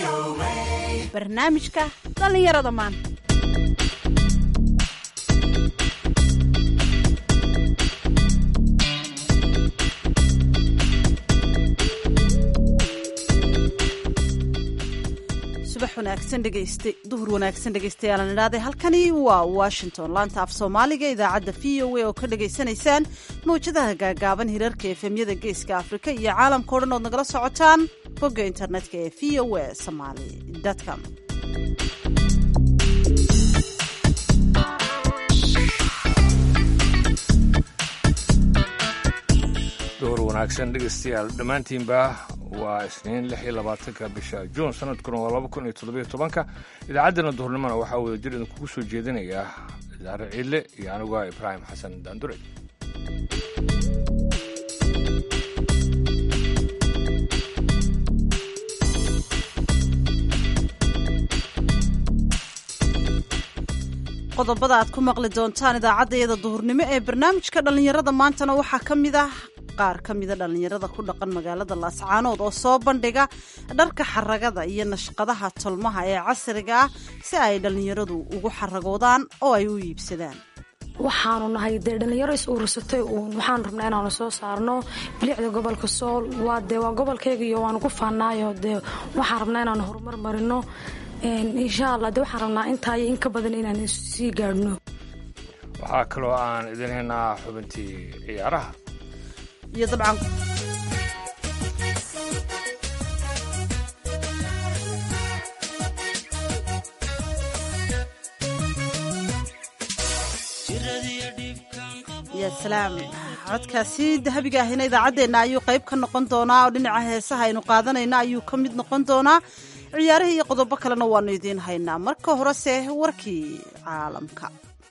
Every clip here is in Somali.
barnaamijka dhallinyarada maanta subax wanaagsan dhegayste duhur wanaagsan dhegaystayaal idhahday halkani waa washington laanta af soomaaliga idaacadda v o a oo ka dhagaysanaysaan mawjadaha gaagaaban hirarka efemyada geeska afrika iyo caalamka o dhan ood nagala socotaan bogga internetka ee v o a somaly com door wanaagsan dhegaystayaal dhammaantiinba waa isniin lix iyo labaatanka bisha juun sanadkuna waa laba kun iyo toddobiyo tobanka idaacaddana duhurnimona waxaa wada jir idinkugu soo jeedinaya daare ciidle iyo aniguaa ibraahim xasan daandure qodobada aad ku maqli doontaan idaacaddayada duhurnimo ee barnaamijka dhallinyarada maantana waxaa ka mid ah qaar ka mida dhallinyarada ku dhaqan magaalada laascaanood oo soo bandhiga dharka xaragada iyo nashqadaha tolmaha ee casriga ah si ay dhallinyaradu ugu xaragoodaan oo ay u iibsadaan waxaanu nahay dee dhallinyaro is urursatay uun waxaan rabnaa inaanu soo saarno bilicda gobolka sool waa dee waa gobolkayga iyo waanu ku faannaayo dee waxaan rabnaa inaanu horumar marino insha allah dee waxaan rabnaa intaa iyo in ka badan inaan sii gaadhno waxaa kaloo aan idin haynaa xubintii ciyaaraha iyo dabcan ya salaam codkaasi dahabiga ahina idaacaddeenna ayuu qayb ka noqon doonaa oo dhinaca heesaha aynu qaadanayna ayuu ka mid noqon doonaa ciyaarihii iyo qodobo kalena waanu idiin haynaa marka horese warkii caalamka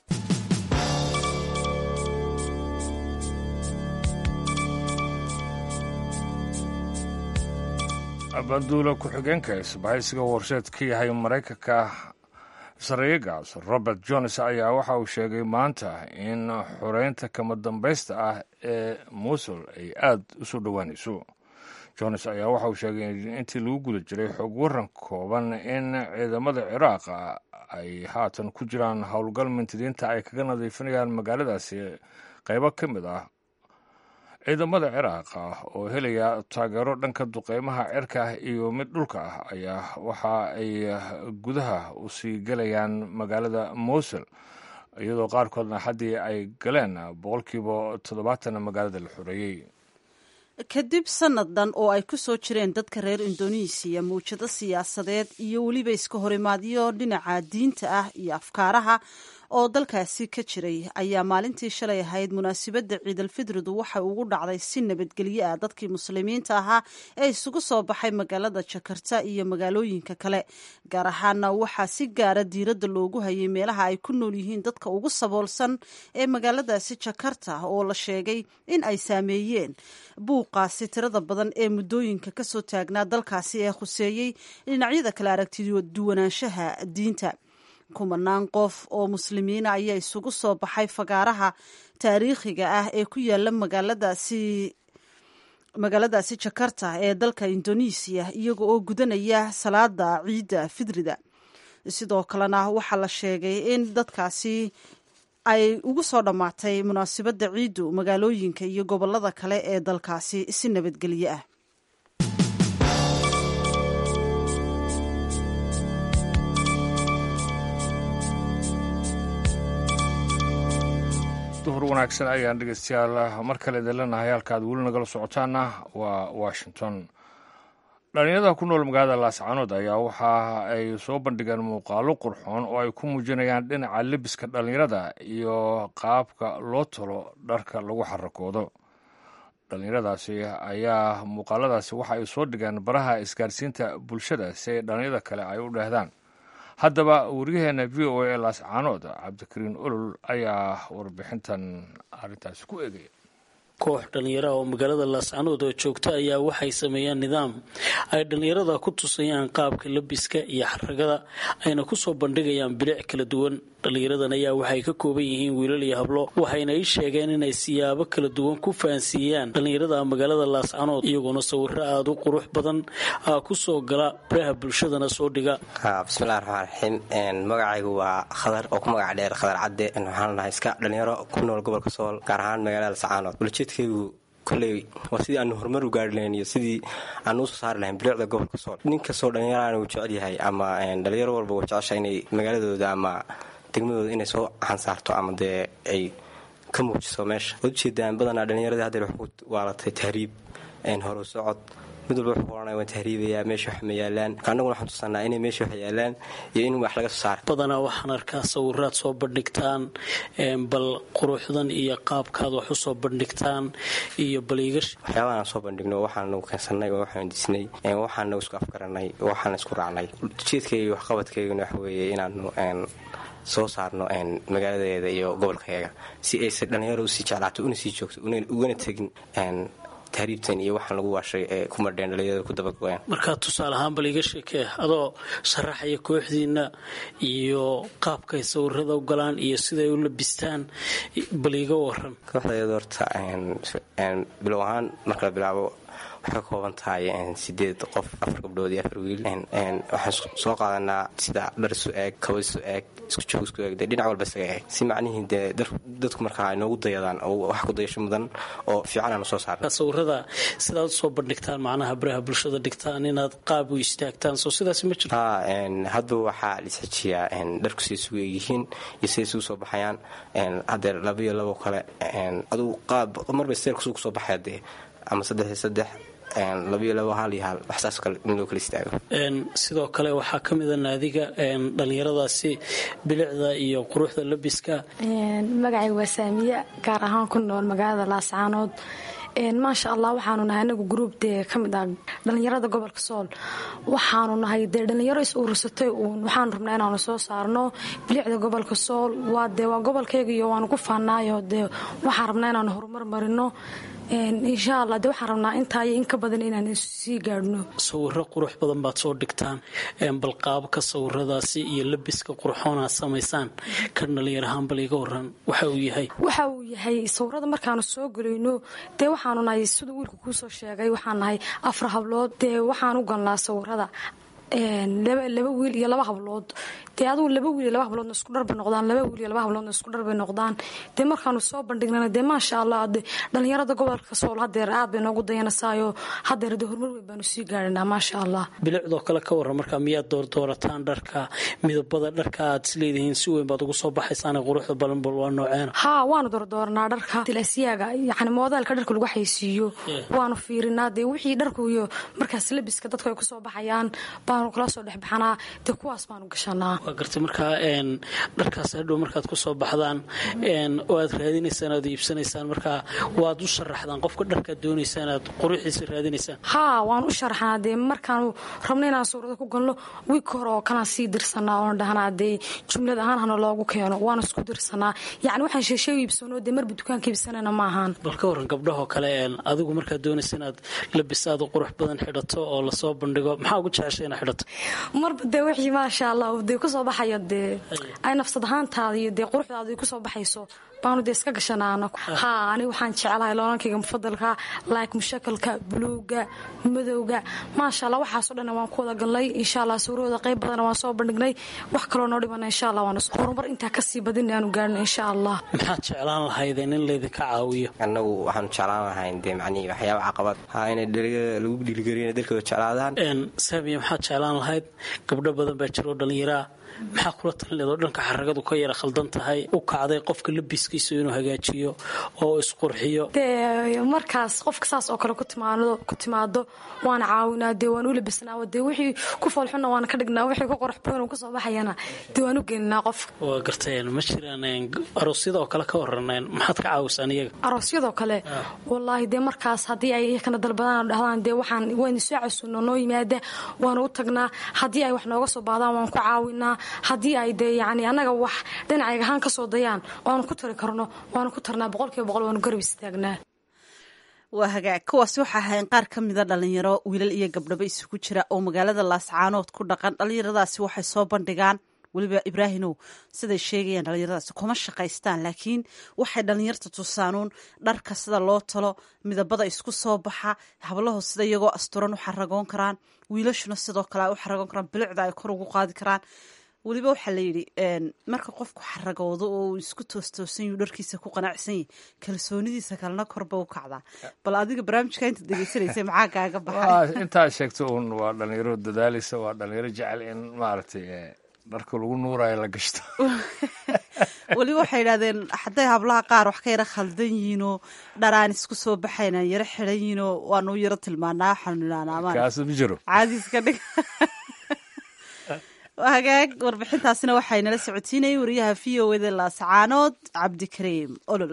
banduula ku-xigeenka isbahaysiga warsheed ka yahay maraykanka sarayagaas robert jones ayaa waxa uu sheegay maanta in xoreynta kama dambaysta ah ee muusul ay aada u soo dhowaanayso jones ayaa waxa uu sheegay intii lagu guda jiray xog waran kooban in ciidamada ciraaq ay haatan ku jiraan howlgal mintidiinta ay kaga nadiifinayaan magaaladaasi qaybo ka mid ah ciidamada ciraaq oo helaya taageero dhanka duqeymaha cirka ah iyo mid dhulka ah ayaa waxa ay gudaha usii galayaan magaalada mowsul iyadoo qaarkoodna haddii ay galeen boqolkiiba toddobaatan magaalada la xoreeyey kadib sannadan oo ay ku soo jireen dadka reer indonesiya mawjado siyaasadeed iyo weliba iska horimaadyo dhinaca diinta ah iyo afkaaraha oo dalkaasi ka jiray ayaa maalintii shalay ahayd munaasabadda ciidalfidridu waxay ugu dhacday si nabadgelyo ah dadkii muslimiinta ahaa ee isugu soo baxay magaalada jakarta iyo magaalooyinka kale gaar ahaana waxaa si gaara diiradda loogu hayay meelaha ay ku nool yihiin dadka ugu saboolsan ee magaaladaasi jakarta oo la sheegay in ay saameeyeen buuqaasi tirada badan ee muddooyinka kasoo taagnaa dalkaasi ee khuseeyey dhinacyada kale aragtiduwanaanshaha diinta kumanaan qof oo muslimiina ayaa isugu soo baxay fagaaraha taariikhiga ah ee ku yaala magaaladaasi magaaladaasi jakarta ee dalka indonesiya iyaga oo gudanaya salaada ciidda fidrida sidoo kalena waxaa la sheegay in dadkaasi ay ugu soo dhammaatay munaasabadda ciiddu magaalooyinka iyo gobolada kale ee dalkaasi si nabadgelyo ah duhur wanaagsan ayaan dhegeystayaal mar kale idin leenahay halkaad weli nagala socotaana waa washington dhalinyarada ku nool magaalada laascaanood ayaa waxa ay soo bandhigeen muuqaalo qurxoon oo ay ku muujinayaan dhinaca lebiska dhalinyarada iyo qaabka loo talo dharka lagu xarakoodo dhalinyaradaasi ayaa muuqaaladaasi waxa ay soo dhigeen baraha isgaarsiinta bulshada si ay dhalinyarada kale ay u dheehdaan haddaba waryaheena v o a ee laascaanood cabdikariin olol ayaa warbixintan arrintaasi ku eegaya koox dhallinyaraha oo magaalada laascaanood oo joogta ayaa waxay sameeyaan nidaam ay dhallinyarada ku tusayaan qaabka labiska iyo xaragada ayna kusoo bandhigayaan bilic kala duwan dhallinyaradan ayaa waxay ka kooban yihiin wiilal iyo hablo waxayna ii sheegeen inay siyaabo kala duwan ku fahansiiyaan dhallinyarada magaalada laascanood iyagoona sawiro aada u qurux badan ku soo gala baraha bulshadana soo dhiga bismillahi raxmaan raxiim magacaygu waa khadar oo ku magac dheer khadar cadde waxaan nahay iska dhallinyaro ku nool gobolka sool gaar ahaan magaalada laascaanood ulajeedkaygu koley waa sidii aanu horumar u gaari lahayn iyo sidii aanu usoo saari lahayn bilicda gobolka sool nin kastoo dhallinyarana uu jecel yahay ama dhalinyaro walba uu jecesha inay magaaladooda ama degmadooda inay soo xansaarto ama dee ay ka muujiso meesha waad ujeedaan badanaa dhallinyaradii haddeer wax ku waalatay tahriib horu socod mid walba wuxuu ohanaya waan tahriibayaa meesha wax ma yaalaan annaguna waxaan tusanaa inay meesha wax yaalaan iyo in wax laga soo saara badanaa waxaan arkaa sawiraad soo bandhigtaan bal quruxdan iyo qaabkaad wax u soo bandhigtaan iyo baliigash waxyaabahaan soo bandhigno waxaan nagu keensanay oo waxaan disnay waxaan nagu isku afgaranay waxaan isku raacnay ujeedkayga waxqabadkayguna waxa weeye inaanu soo saarno magaaladeeda iyo gobolkayaga si aysa dhallinyaro usii jeclaato una sii joogto ugana tegin tahriibtan iyo waxaan lagu waashay ee ku madheen dhalinyarada ku dabagoyaan markaa tusaale ahaan bal iga sheekee adoo sharaxaya kooxdiina iyo qaabkay sawirada u galaan iyo siday u labistaan bal iga waran kooxdayada horta bilow ahaan marka la bilaabo waxay ka kooban tahay sideed qof afar gabdhood iyo afar wiil waxaan soo qaadanaa sida dhar isu eeg kaba isu eeg isku joog isku eeg dee dhinac walba isaga eeg si macnihii dee dadku markaa ay noogu dayadaan oo wax ku dayasho mudan oo fiican aanu soo saarna sawirada sidaad usoo bandhigtaan macnaha baraha bulshada dhigtaan inaad qaab u istaagtaan soo sidaas ma jirto ha hadba waxaa lisxejiyaa dharku siday isugu eegyihiin iyo siday isugu soo baxayaan haddeer laba iyo labo kale aduu qaab marba steelkasuu kusoo baxaya dee ama saddex iyo saddex labiyo labo hal iyo hal wax saas kale in loo kala istaago sidoo kale waxaa ka mida naadiga dhallinyaradaasi bilicda iyo quruxda labiska magacay waa saamiye gaar ahaan ku nool magaalada laascaanood maasha allah waxaanu nahay anagu gruub dee ka mid ah dhallinyarada gobolka sool waxaanu nahay dee dhallinyaro is urursatay uun waxaanu rabnaa inaanu soo saarno bilicda gobolka sool waa dee waa gobolkayga iyo waanu ku faanaayo dee waxaan rabnaa inaanu horumar marino insha allah dee waxaan rabnaa intaa iyo in ka badan inaan sii gaadhno sawiro qurux badan baad soo dhigtaan bal qaabka sawiradaasi iyo labiska qurxoonaad samaysaan kan dhallinyarahaan bal iga waran waxa uu yahay waxa uu yahay sawirada markaanu soo gelayno dee waxaanu nahay siduu wiilku kuusoo sheegay waxaan nahay afar hablood dee waxaan u galnaa sawirada laba wiil iyo laba hablood dee adugu laba wiil iyo laba habloodna isku dharbay noqdaan laba wiil iyo laba habloodna isku dharbay noqdaan dee markaanu soo bandhignana dee maasha allah de dhallinyarada gobolka sool hadeer aad bay noogu dayanasaayo hadeer dee horumar weyn baanu sii gaadhinaa maasha allah bilicdoo kale ka warran markaa miyaad doordoorataan dharka midabada dharka aad isleedihiin si weyn baad ugu soo baxaysaan quruxda balanbal waa nooceena haa waanu doordooranaa dharka tilaasiyaaga yani moodaalka dharka lagu xaysiiyo waanu fiirinaa dee wixii dharku iyo markaas labiska dadku ay kusoo baxayaan baanu kala soo dhexbaxanaa dee kuwaas baanu gashanaa waa gartay markaa dharkaas hadhow markaad kusoo baxdaan oo aad raadinaysaan aad iibsanaysaan markaa waad u sharaxdaan qofka dharkaad doonaysaan aad quruxiisa raadinaysaan haa waan u sharaxnaa dee markaanu rabno inaan suurada ku galno wiigka hore oo kalaan sii dirsanaa oon dhahnaa dee jumlad ahaan hana loogu keeno waan isku dirsanaa yacni waxaan sheeshay iibsano dee marba dukaanka iibsanayna ma ahaan bal ka warran gabdhahoo kale adigu markaad doonaysa inaad labisaada qurux badan xidhato oo lasoo bandhigo maxaa ugu jeceshay inaad xidhato marba dee wixii maasha allah dee kusoo baxayo dee ay nafsad ahaantaada iyo dee quruxdaada kusoo baxayso baanu dee iska gashanaana haa aniga waxaan jeclahay loolankayga mufadalka like mushakalka buluuga madowga maasha allah waxaasoo dhan waan ku wada galnay insha allah suurahooda qayb badana waan soo bandhignay wax kaloo noo dhimana insha allah waan horumar intaa kasii badin aanu gaarno insha allah maxaad jeclaan lahaydeen in laydinka caawiyo annagu waxaanu jeclaan lahayn dee macnihii waxyaaba caqabad haa inay dhalinyarada lagu dhiirigeliyo dalkooda jeclaadaan saamiya maxaad jeclaan lahayd gabdho badan baa jiro dhallinyaraa maxaa kula talinleed oo dhanka xaragadu ka yara khaldan tahay u kacday qofka labiskiisa inuu hagaajiyo oo isqurxiyo dee markaas qofka saas oo kale ku timaado waana caawinaa dee waan u labisnaa dee wixii ku foolxunna waana ka dhignaa wixii ku qorax badan kasoo baxayana dee waan u gelinaa qofka waa garteen ma jiraan aroosyada oo kale ka waraneen maxaad ka caawisaan iyaga aroosyadoo kale wallaahi dee markaas haddii ay iyakana dalbadaan dhahdaan dee waxaan waynu soo casuuno noo yimaada waanu u tagnaa haddii ay wax nooga soo baahdaan waan ku caawinaa haddii ay dee yani annaga wax dhinacayga ahaan ka soo dayaan waanu ku tari karno waanu ku tarnaa boqolkiiba boqol waanu garab istaagnaa waa hagaag kuwaasi waxaa ahayn qaar ka mida dhalinyaro wiilal iyo gabdhaba isugu jira oo magaalada laascaanood ku dhaqan dhallinyaradaasi waxay soo bandhigaan weliba ibraahimow siday sheegayaan dhallinyaradaasi kuma shaqaystaan laakiin waxay dhallinyarta tusaanuun dharka sida loo talo midabada isku soo baxa hablaho sida iyagoo asturan u xaragoon karaan wiilashuna sidoo kale ay u xaragoon karaan bilicda ay kor ugu qaadi karaan weliba waxaa layidhi marka qofku xaragoodo oo uu isku toostoosan yuu dharkiisa ku qanacsan yahy kalsoonidiisa kalena korba u kacdaa bal adiga barnaamijka inta dhegeysanaysa maxaa kaaga baxay intaa sheegto uun waa dhalinyaro dadaaleysa waa dhalinyaro jecel in maaragtay dharka lagu nuurayo la gashto weliba waxay yidhahdeen hadday hablaha qaar wax ka yaro khaldan yihiinoo dharaan isku soo baxayna yaro xidan yihiinoo waanu yaro tilmaanaa waxaanu idhahnaa kaas ma jiro caadiiska dhig hagaag warbixintaasina waxay nala socotiinayay wariyaha v o eda laascaanood cabdikariim olol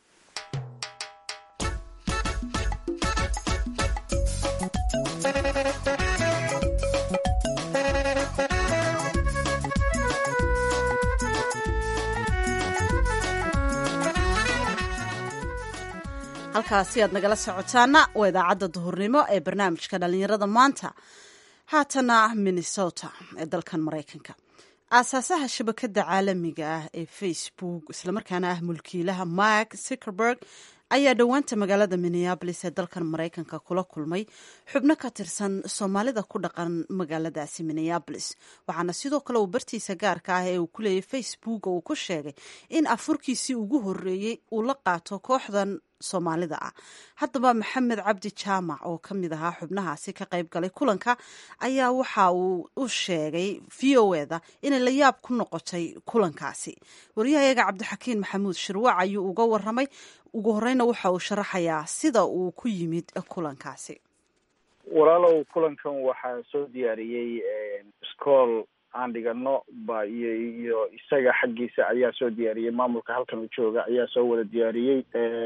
halkaasi aad nagala socotaana waa idaacadda duhurnimo ee barnaamijka dhalinyarada maanta haatana minnesota ee dalkan maraykanka aasaasaha shabakadda caalamiga ah ee facebook islamarkaana ah mulkiilaha mark zuckerberg ayaa dhowaanta magaalada minneabolis ee dalkan maraykanka kula kulmay xubno ka tirsan soomaalida ku dhaqan magaaladaasi minneabolis waxaana sidoo kale uu bartiisa gaarka ah ee uu ku leeyay facebook uu ku sheegay in afurkiisii ugu horeeyey uu la qaato kooxdan soomaalida ah haddaba maxamed cabdi jaamac oo ka mid ahaa xubnahaasi ka qayb galay kulanka ayaa waxa uu u sheegay v o eda inay la yaab ku noqotay kulankaasi waryahayaga cabdixakiin maxamuud shirwac ayuu uga waramay ugu horeyna waxa uu sharaxayaa sida uu ku yimid kulankaasi walaalow kulankan waxaa soo diyaariyey scool aan dhigano ba iyo iyo isaga xaggiisa ayaa soo diyaariyey maamulka halkan u jooga ayaa soo wada diyaariyey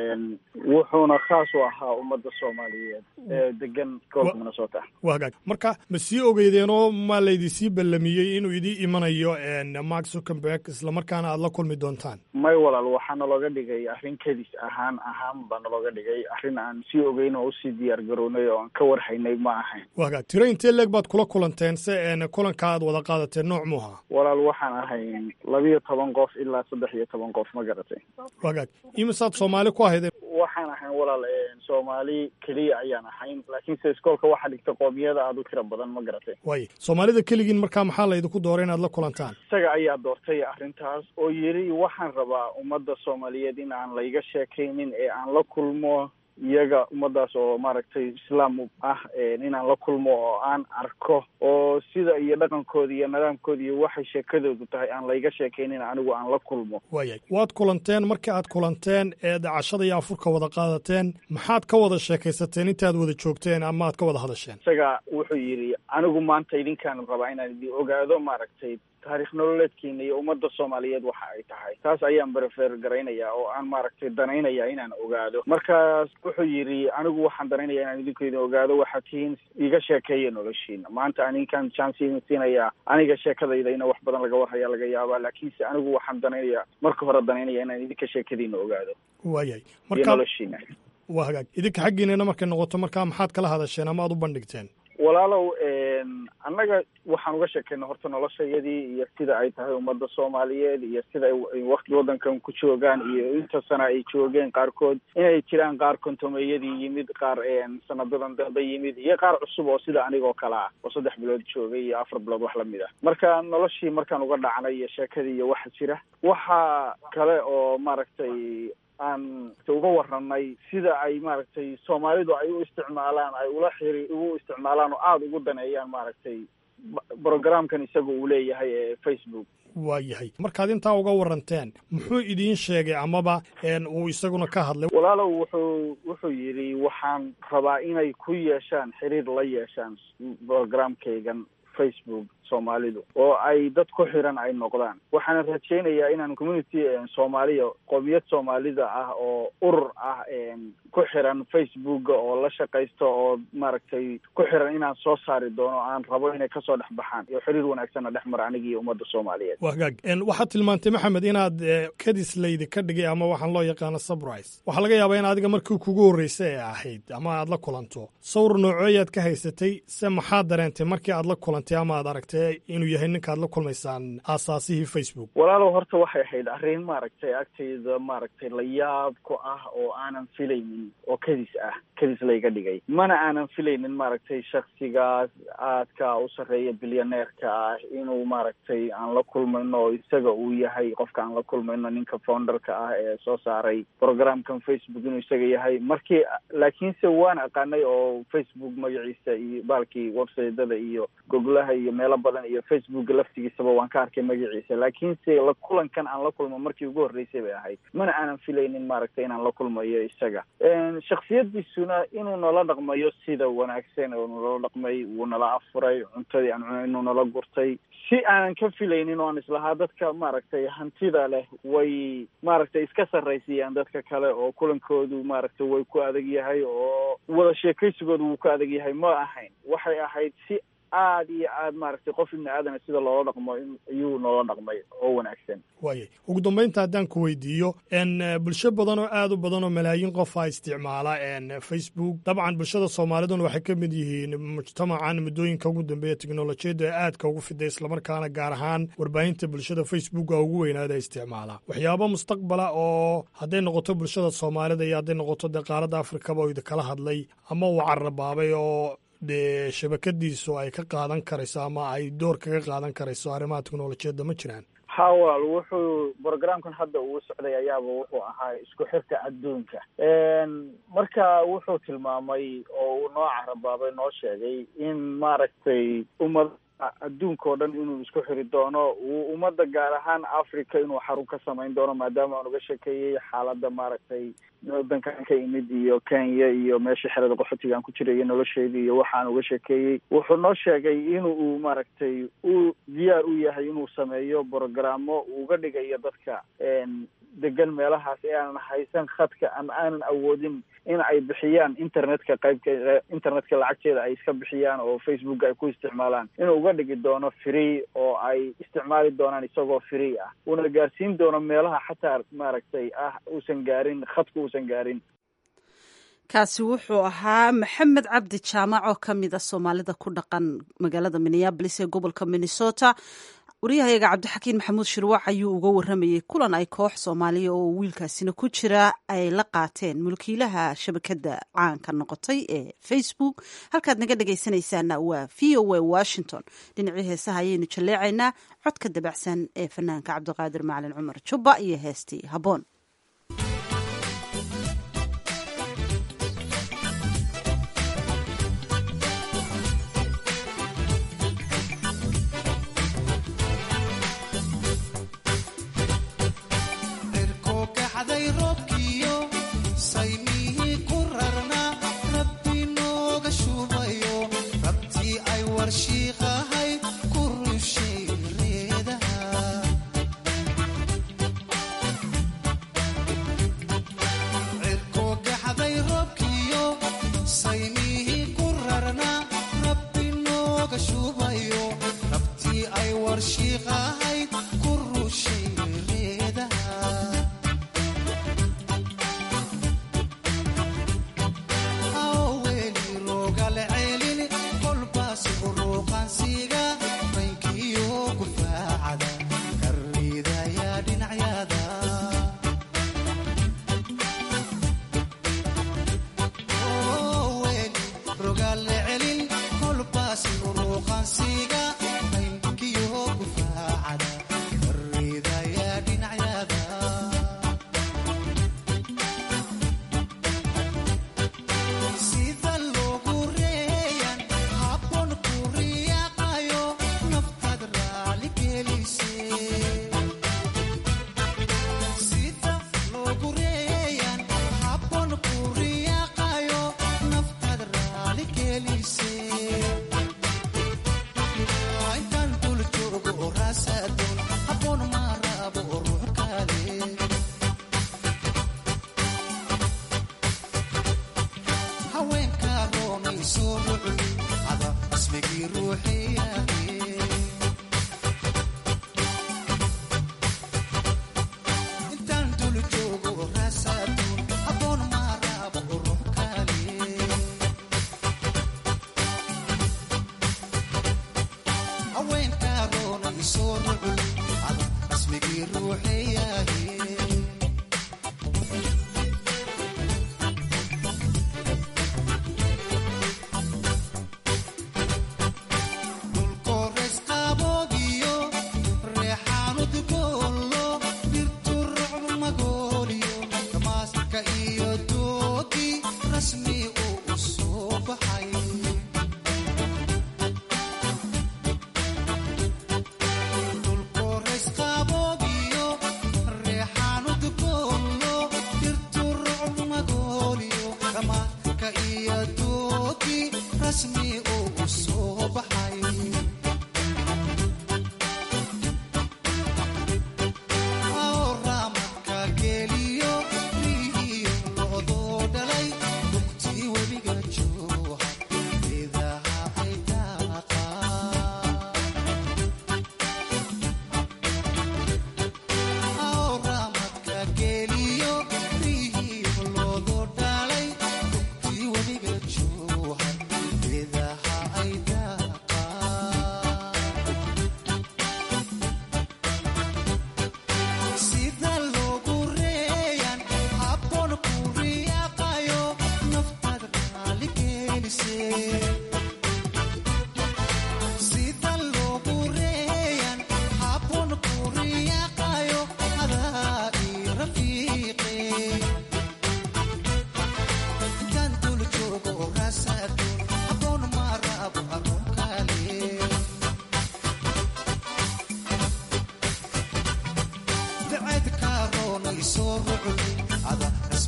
wuxuuna khaas u ahaa ummadda soomaaliyeed ee degan gobolka minnesota waa hagaag marka ma sii ogeydeenoo ma laydisii ballamiyey inuu idii imanayo mark zuckerberg islamarkaana aada la kulmi doontaan may walaal waxaa nalooga dhigay arrin kedis ahaan ahaan baa nalooga dhigay arrin aan sii ogeyn oo usii diyaar garownay oo aan ka warhaynay ma ahayn waa hagaag tiro intee leeg baad kula kulanteen se kulanka aad wada qaadatee nooc muuha walaal waxaan ahayn labiyo toban qof ilaa saddex iyo toban qof ma garatay waa hagaag imisaad soomaali ku ahaydeen waxaan ahayn walaal soomaali keliya ayaan ahayn laakiinse iskoolka waxaa dhigta qoomiyada aada u tira badan ma garatay waay soomaalida keligiin markaa maxaa laydinku dooray inaad la kulantaan isaga ayaa doortay arrintaas oo yidhi waxaan rabaa ummadda soomaaliyeed in aan layga sheekaynin ee aan la kulmo iyaga ummadaas oo maaragtay islaam ah inaan la kulmo oo aan arko oo sida iyo dhaqankooda iyo nidaamkooda iyo waxay sheekadoodu tahay aan layga sheekaynin anigu aan la kulmo waayay waad kulanteen markii aad kulanteen eed cashada iyo afurka wada qaadateen maxaad ka wada sheekaysateen intaad wada joogteen ama aad ka wada hadasheen isaga wuxuu yidhi anigu maanta idinkaan rabaa inaan idin ogaado maaragtay taarikh nololeedkiina iyo ummadda soomaaliyeed waxa ay tahay taas ayaan berefeer garaynayaa oo aan maaragtay danaynayaa inaan ogaado markaas wuxuu yidhi anigu waxaan danaynayaa inaan idinku idin ogaado waxaad tihiin iga sheekeeya noloshiina maanta aninkaan chance idin siinayaa aniga sheekadayda ina wax badan laga warhayaa laga yaabaa laakiinse anigu waxaan danaynayaa marka hore danaynaya inaan idinka sheekadiina ogaado waayay iyo marka noloshiina waa hagaag idinka xaggiinana markay noqoto markaa maxaad kala hadasheen ama aad u bandhigteen walaalow annaga waxaan uga sheekayna horta noloshayadii iyo sida ay tahay ummadda soomaaliyeed iyo sida ay wakti waddankan ku joogaan iyo inta sana ay joogeen qaarkood inay jiraan qaar kontomeeyadii yimid qaar sanadadan dambe yimid iyo qaar cusub oo sida anigoo kale ah oo saddex bilood joogay iyo afar bilood wax lamid ah marka noloshii markaan uga dhacnay iyo sheekadii iyo waxa jira waxa kale oo maaragtay aan uga waranay sida ay maaragtay soomaalidu ay u isticmaalaan ay ula xiri ugu isticmaalaan oo aada ugu daneeyaan maaragtay brogramkan isaga uu leeyahay ee facebook waa yahay markaad intaa uga waranteen muxuu idiin sheegay amaba uu isaguna ka hadlay walaalow wuxuu wuxuu yidhi waxaan rabaa inay ku yeeshaan xiriir la yeeshaan brogramkaygan facebook soomaalidu oo ay dad ku xiran ay noqdaan waxaana rajaynayaa inaan community soomaaliya qoomiyad soomaalida ah oo urur ah ku xiran facebooka oo la shaqaysto oo maaragtay ku xiran inaan soo saari doono aan rabo inay kasoo dhex baxaan iyo xiriir wanaagsanna dhex mara aniga iyo ummadda soomaaliyeed waa hagaag waxaad tilmaantay maxamed inaad kadis laydi ka dhigay ama waxaan loo yaqaano surprise waxaa laga yaabaa in adiga markii kugu horreysay ee ahayd ama aad la kulanto sawir noocooyaad ka haysatay se maxaad dareentay markii aad la kulantay ama aad aragtay mise inuu yahay ninkaad la kulmaysaan aasaasihii facebook walaalow horta waxay ahayd arrin maaragtay agtayda maaragtay la yaab ku ah oo aanan filaynin oo kadis ah kadis layga dhigay mana aanan filaynin maaragtay shaksigaas aadka u sarreeya bilyaneerka ah inuu maaragtay aan la kulmayno oo isaga uu yahay qofka aan la kulmayno ninka founderka ah ee soo saaray programkan facebook inuu isaga yahay markii laakiinse waan aqaanay oo facebook magaciisa iyo baalkii websiteda iyo goglaha iyo meelo badan iyo facebook laftigiisaba waan ka arkay magaciisa laakiinse la kulankan aan la kulmo markii ugu horreysay bay ahayd mana aanan filaynin maaragtay inaan la kulmayo isaga shaksiyadiisuna inuu nala dhaqmayo sida wanaagsan oo nala dhaqmay wuu nala afuray cuntadii aan cunay inuu nala gurtay si aanan ka filaynin oo aan islahaa dadka maaragtay hantida leh way maaragtay iska sarraysiiyaan dadka kale oo kulankoodu maaragtay way ku adag yahay oo wada sheekaysigoodu wuu ku adag yahay ma ahayn waxay ahayd si aada iyo aad maaragtay qof ibni aadana sida loola dhaqmo ayuu noola dhaqmay oo wanaagsan waayay ugu dambaynta haddaan ku weydiiyo n bulsho badan oo aad u badan oo malaayiin qof a isticmaala n facebook dabcan bulshada soomaaliduna waxay ka mid yihiin mujtamacan muddooyinka ugu dambeeya teknolojiyadda ee aadka ugu fiday islamarkaana gaar ahaan warbaahinta bulshada facebooka ugu weynaada isticmaala waxyaabo mustaqbala oo hadday noqoto bulshada soomaalida iyo hadday noqoto dee qaaradda afrikaba oo idinkala hadlay ama uu carabaabay oo dee shabakadiisu ay ka qaadan karayso ama ay door kaga qaadan karayso arrimaha teknolojiyadda ma jiraan hawal wuxuu programkan hadda uu socday ayaaba wuxuu ahaa isku xirka adduunka marka wuxuu tilmaamay oo uu noo carabaabay noo sheegay in maaragtay ummad adduunka oo dhan inuu isku xiri doono uu ummadda gaar ahaan africa inuu xarun ka samayn doono maadaama aan uga sheekeeyey xaaladda maaragtay wadankan ka imid iyo kenya iyo meesha xerada qaxootiga aan ku jiray iyo nolosheedii iyo waxaan uga sheekeeyey wuxuu noo sheegay in uu maaragtay uu diyaar u yahay inuu sameeyo brogramo uga dhigayo dadka degan meelahaas ee aanan haysan khadka ama aanan awoodin in ay bixiyaan internetka qaybka internetka lacagteeda ay iska bixiyaan oo facebook ay ku isticmaalaan inuu uga dhigi doono free oo ay isticmaali doonaan isagoo free ah uuna gaarsiin doono meelaha xataa maaragtay ah uusan gaarin khadka uusan gaarin kaasi wuxuu ahaa maxamed cabdi jaamac oo ka mid a soomaalida ku dhaqan magaalada minneabolis ee gobolka minnesota waryahayaga cabdixakiin maxamuud shirwac ayuu uga waramayey kulan ay koox soomaaliya oo wiilkaasina ku jira ay la qaateen mulkiilaha shabakadda caanka noqotay ee facebook halkaad naga dhegaysanaysaana waa v o a washington dhinacii heesaha ayaynu jalleecaynaa codka dabacsan ee fanaanka cabdiqaadir macalin cumar jubba iyo heestii habboon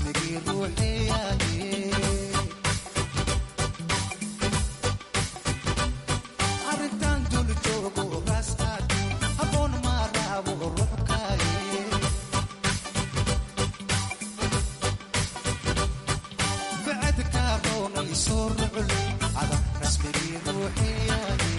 rasmigii ruuxeeyaye arrintan dul joogo raastaad habboon maa raabo ruux kaaye bacadka roonay soo rucul ada rasmigii ruuxeeyaye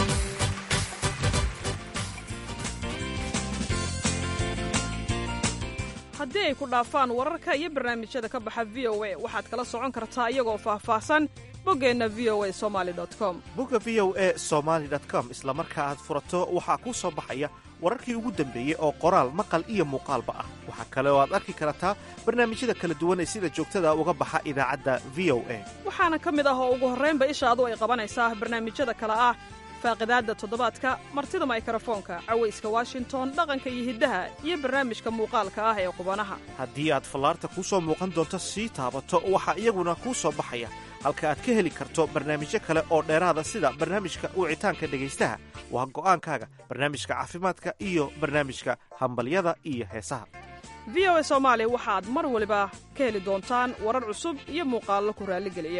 haddii ay ku dhaafaan wararka iyo barnaamijyada ka baxa v o a waxaad kala socon kartaa iyagoo faahfaahsan boggeenna v o a somali com bogga v o e somaali com isla marka aad furato waxaa kuu soo baxaya wararkii ugu dambeeyey oo qoraal maqal iyo muuqaalba ah waxaa kale oo aad arki kartaa barnaamijyada kala duwan ee sida joogtada uga baxa idaacadda v o a waxaana ka mid ah oo ugu horraynba ishaadu ay qabanaysaa barnaamijyada kale ah faaqidaadda toddobaadka martida maykrofoonka cawayska washington dhaqanka iyo hiddaha iyo barnaamijka muuqaalka ah ee qubanaha haddii aad fallaarta kuu soo muuqan doonto sii taabato waxaa iyaguna kuu soo baxaya halka aad ka heli karto barnaamijyo kale oo dheeraada sida barnaamijka wicitaanka dhegaystaha waa go'aankaaga barnaamijka caafimaadka iyo barnaamijka hambalyada iyo heesaha v o a soomaali waxaad mar waliba ka heli doontaan warar cusub iyo muuqaallo ku raalligeliya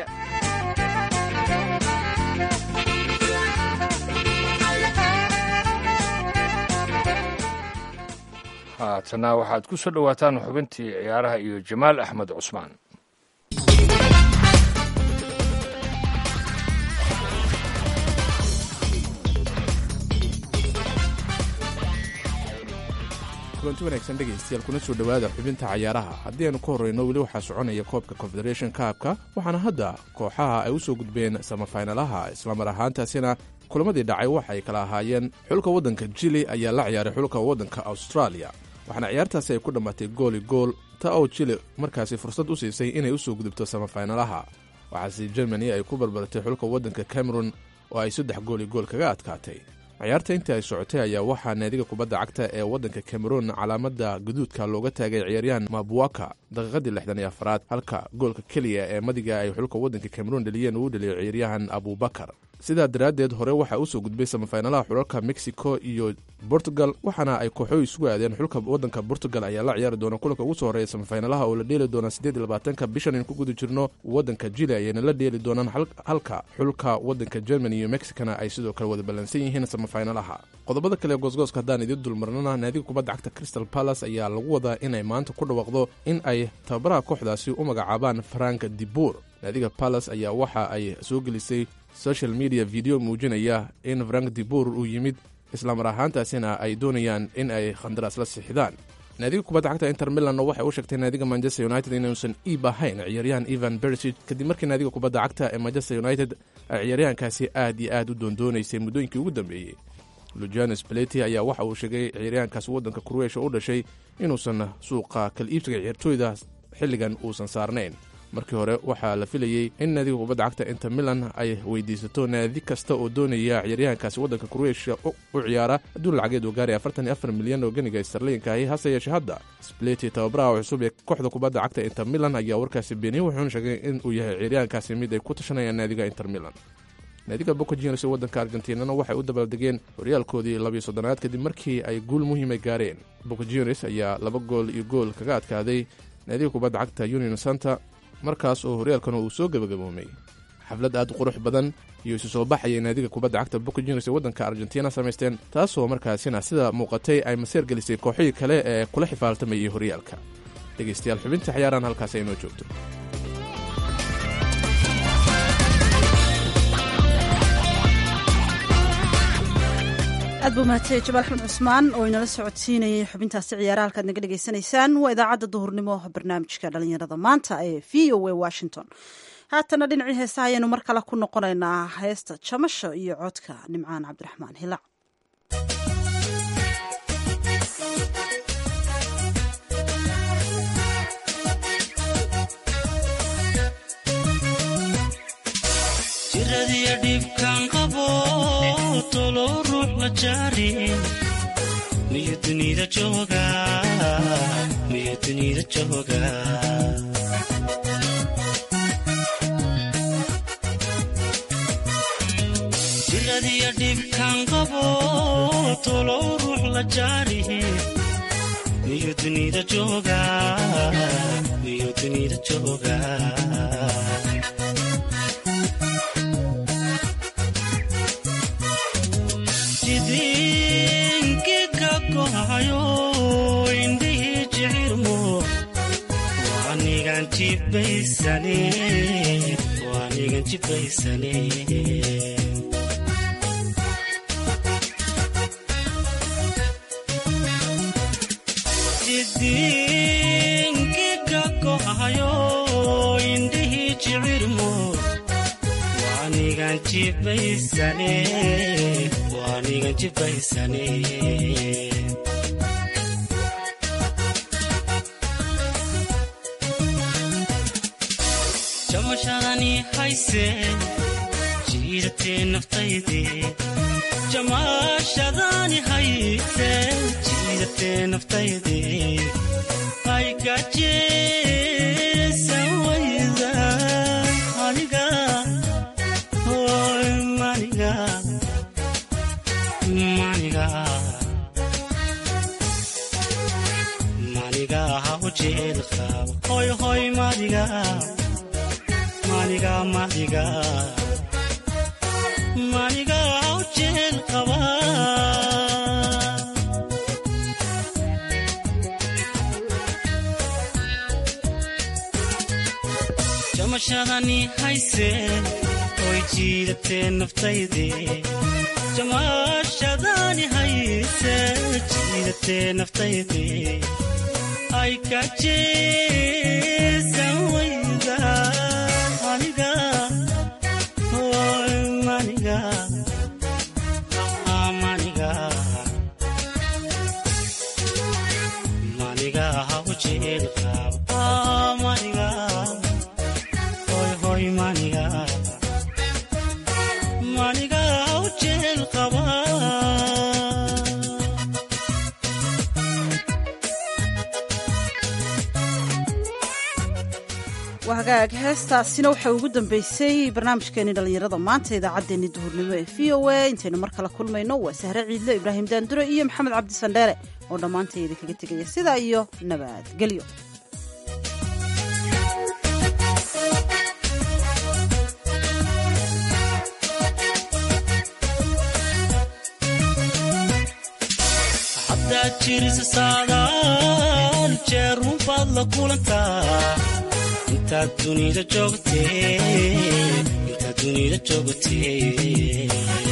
haatana waxaad ku soo dhowaataan xubintii ciyaaraha iyo jamaal axmed cusmaan kulanti wanaagsan dhegaystayaal kuna soo dhowaada xubinta cayaaraha haddii aynu ka horreyno weli waxaa soconaya koobka confederation kaabka waxaana hadda kooxaha ay u soo gudbeen samafaynalaha islamar ahaantaasina kulamadii dhacay waxa ay kala ahaayeen xulka waddanka jili ayaa la ciyaaray xulka waddanka australia waxaana ciyaartaasi ay ku dhammaatay gooli gool ta oo jili markaasi fursad u siisay inay u soo gudubto samafaynalaha waxaase germany ay ku barbartay xulka waddanka cameron oo ay saddex gooli gool kaga adkaatay ciyaarta intii ay socotay ayaa waxaa naadiga kubadda cagta ee waddanka cameroon calaamada guduudka looga taagay ciyaaryahan mabuwaka daqiiqadii lixdan iyo afaraad halka goolka keliya ee madiga ay xulka waddanka cameroon dhaliyeen uu dhaliyo ciyaaryahan abubakar sidaa daraaddeed hore waxaa u soo gudbay samafaynalaha xulalka mexico iyo portugal waxaana ay kooxoy isugu aadeen xulka waddanka portugal ayaa la ciyaari doona kulanka ugu soo horeeya samafaynalaha oo la dheeli doona siddeed iyo labaatanka bishan in ku guda jirno waddanka jili ayayna la dheeli doonaan halka xulka waddanka germany iyo mexicana ay sidoo kale wada ballansan yihiin samafaynalaha qodobada kale goosgooska haddaan idiin dulmarnana naadiga kubadda cagta crystal palace ayaa lagu wadaa inay maanta ku dhawaaqdo in ay tababaraha kooxdaasi u magacaabaan frank dibuur naadiga palace ayaa waxa ay soo gelisay social media video muujinaya in frank dibur uu yimid islamar ahaantaasina ay doonayaan in ay khandaraas la sixidaan naadiga kubadda cagta inter milanna waxay u sheegtay naadiga manchester united inuusan iib ahayn ciyaaryahan evan bersig kadib markii naadiga kubadda cagta ee manchester united ay ciyaaryahankaasi aad iyo aad u doondoonaysay muddooyinkii ugu dambeeyey lujanes beleti ayaa waxa uu sheegay ciyaaryahankaasi waddanka kuruesha u dhashay inuusan suuqa kal iibsiga ciyaartooyda xilligan uusan saarnayn markii hore waxaa la filayey in naadiga kubadda cagta inter milan ay weydiisato naadi kasta oo doonaya ciyaaryahankaasi waddanka kurueshiya u ciyaara adduun lacageed oo gaaray afartan iyo afar milyan oo ganiga starliinkahi hase yeeshee hadda spleti tababaraha cusub ee kooxda kubadda cagta inter milan ayaa warkaasi beeniyey wuxuuna sheegay in uu yahay ciyaaryahankaasi mid ay ku tashanayaan naadiga inter milan naadiga boca juniors ee waddanka argentinana waxay u dabaaldegeen horyaalkoodii labiyo soddonaad kadib markii ay guul muhiimay gaareen boca juniors ayaa laba gool iyo gool kaga adkaaday naadiga kubadda cagta union santa markaas oo horyaalkana uu soo gebagaboomay xaflad aad u qurux badan iyo isu soo baxayay naadiga kubadda cagta boca juniors ee waddanka argentina samaysteen taasoo markaasina sida muuqatay ay maseer gelisay kooxihii kale ee kula xifaaltamayay horyaalka dhegaystayaal xubinta ciyaaraan halkaas ay noo joogto aad buu mahadsanyahy jamaal axmed cusmaan oo inala socodsiinayay xubintaasi ciyaaraha halkaad naga dhegaysanaysaan waa idaacadda duhurnimo barnaamijka dhalinyarada maanta ee v o a washington haatana dhinacii heesaha ayaenu mar kale ku noqonaynaa heesta jamasho iyo codka nimcaan cabdiraxmaan hilac jiradiya dhibkaan qabo tolo ruux la jaarin miyu dunida jooga miyu dunida jooga jiradiya dhibkaan qabo tolo ruux la jaarin miyu dunida jooga miyuu dunida jooga jidinki ka gohayo indhihii jicirmo waanigan jibaysane waanigan jibaysane jidinki ka gohayo indhihii jicirmo waanigan jibaysane waanigan jibaysane jamashadani hayse jiidatee naftayde jamaashadani hayse jiidatee naftayde ay gajeesan wayda aniga hoy maniga maniga maniga ha u jeel qabo hoy hoy maniga maniga maniga maniga ha u jeel qaba jamashadani hayse oy jiidatee naftayde jamaashadani hayse jiidatee naftayde ay ka jeesan wayda aniga hoy maniga ah, maniga maniga ha u jeel qabo ah, maniga hoy hoy maniga maniga ha u jeel qaba waa hagaag heestaasina waxay ugu dambeysay barnaamijkeeni dhallinyarada maanta idaacaddeenni duhurnimo ee v o a intaynu mar kale kulmayno waa sahre ciidle ibraahim daandure iyo maxamed cabdi sandheere oo dhammaantay idinkaga tegaya sidaa iyo nabadgelyo haddaad jirisa saadaal jeerun baad la kulantaa intaad dunida joogtee intaad dunida joogtee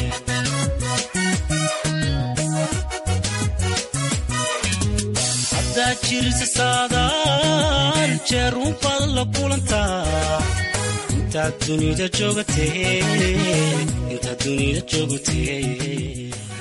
haddaad jirisa saadaal jeerun baad la kulantaa intaad dunida joogtee intaad dunida joogtee